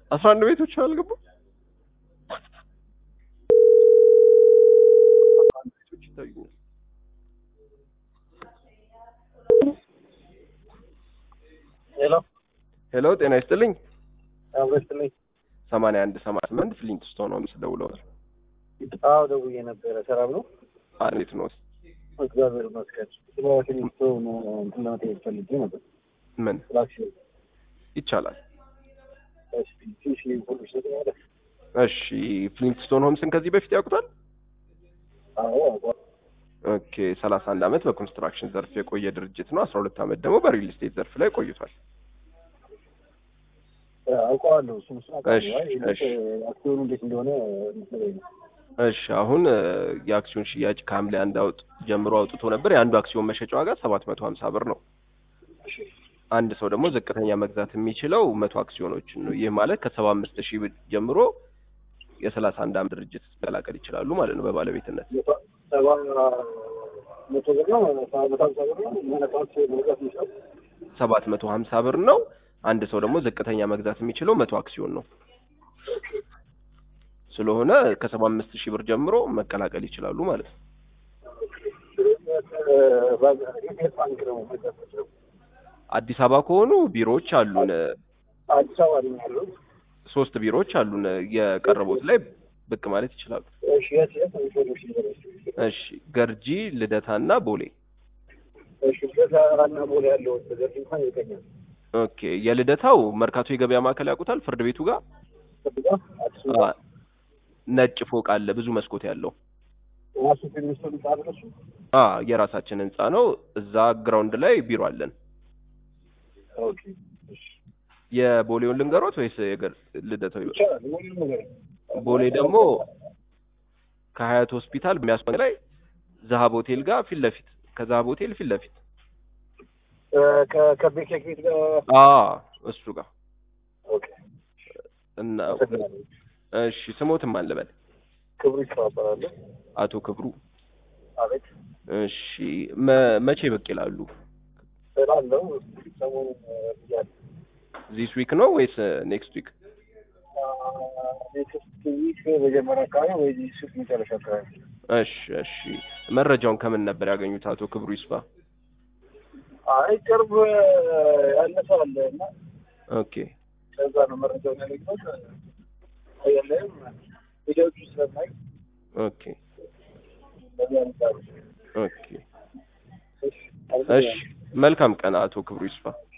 አስራ አንድ ቤቶች አልገቡ ቤቶች ይታዩኛል። ሄሎ ሄሎ ጤና ይስጥልኝ። አብረስትልኝ። ሰማንያ አንድ ሰማንያ ስምንት ፍሊንት ስቶን ሆምስ ደውለዋል። አዎ ደውዬ ነበረ። ሰላም ነው? እንዴት ነው? እግዚአብሔር ይመስገን። ስለ ፊሊፕቶ እንትን ለመጠየቅ ፈልጌ ነበር። ምን ስለ አክሲዮን ይቻላል? እሺ፣ ትንሽ ኢንፎርሜሽን ትሰጠኛለህ? እሺ ፍሊንት ስቶን ሆምስን ከዚህ በፊት ያውቁታል? አዎ አውቀዋለሁ። ኦኬ ሰላሳ አንድ አመት በኮንስትራክሽን ዘርፍ የቆየ ድርጅት ነው። አስራ ሁለት አመት ደግሞ በሪል ስቴት ዘርፍ ላይ ቆይቷል። አውቀዋለሁ። እሱን እሱን አውቀዋለሁ። እሺ፣ አይ እንዴት እሺ። አክሲዮኑ እንዴት እንደሆነ ንገረኝ ነው። እሺ አሁን እ፣ የአክሲዮን ሽያጭ ከሐምሌ አንድ አውጥ ጀምሮ አውጥቶ ነበር። የአንዱ አክሲዮን መሸጫ ዋጋ ሰባት መቶ ሀምሳ ብር ነው። እሺ አንድ ሰው ደግሞ ዝቅተኛ መግዛት የሚችለው መቶ አክሲዮኖችን ነው። ይህ ማለት ከሰባ አምስት ሺህ ብር ጀምሮ የሰላሳ አንድ አመት ድርጅት መቀላቀል ይችላሉ ማለት ነው በባለቤትነት። መቶ- ሰባ መቶ ብር ነው ሰባ መቶ ሀምሳ ብር ነው ማለት አክሲዮን መግዛት የሚችለው ሰባት መቶ ሀምሳ ብር ነው። አንድ ሰው ደግሞ ዝቅተኛ መግዛት የሚችለው መቶ አክሲዮን ነው። ስለሆነ ከሰባ አምስት ሺህ ብር ጀምሮ መቀላቀል ይችላሉ ማለት ነው። የት ባንክ ነው መግዛት የምችለው? አዲስ አበባ ከሆኑ ቢሮዎች አሉን፣ አዲስ አበባ ነኝ ያለሁት። ሶስት ቢሮዎች አሉን። የቀረቡት ላይ ብቅ ማለት ይችላሉ። እሺ የት የት ኢንፎርሜሽን ንገረኝ። እሺ ገርጂ፣ ልደታና ቦሌ። እሺ በተራራና ቦሌ ያለው ነገር እንኳን ይገኛል። ኦኬ የልደታው መርካቶ የገበያ ማዕከል ያውቁታል? ፍርድ ቤቱ ጋር ከብጋ አዲስ አ፣ ነጭ ፎቅ አለ ብዙ መስኮት ያለው። ራሱ ሚኒስትሩ ጣል እሱ አ የራሳችን ህንጻ ነው። እዛ ግራውንድ ላይ ቢሮ አለን። ኦኬ እሺ የቦሌውን ልንገሮት ወይስ የገር ልደታው? ይበል? ይቻላል። ሁሉም ነገር ቦሌ ደግሞ ከሀያት ሆስፒታል የሚያስመ ላይ ዛሀብ ሆቴል ጋር ፊት ለፊት ከዛሀብ ሆቴል ፊት ለፊት ከቤት ቤት ጋር አ እሱ ጋር ኦኬ እና አመሰግናለሁ። እሺ ስሞትም አልበል ክብሩ ይተባበራለሁ። አቶ ክብሩ አቤት እሺ መ- መቼ ብቅ ይላሉ? ስላለው ሰሞኑን ብያለሁ። ዚስ ዊክ ነው ወይስ ኔክስት ዊክ? ኔክስት ዊክ መጀመሪያ አካባቢ ወይ ዚህ ሱቅ መጨረሻ አካባቢ እሺ እሺ መረጃውን ከምን ነበር ያገኙት አቶ ክብሩ ይስፋ? አይ ቅርብ ያለ ሰው አለ እና ኦኬ ከዛ ነው መረጃውን ያገኘሁት። የለም ቪዲዮቹ ስለማይ ኦኬ በዚያ አንጻር ኦኬ እሺ መልካም ቀን አቶ ክብሩ ይስፋ።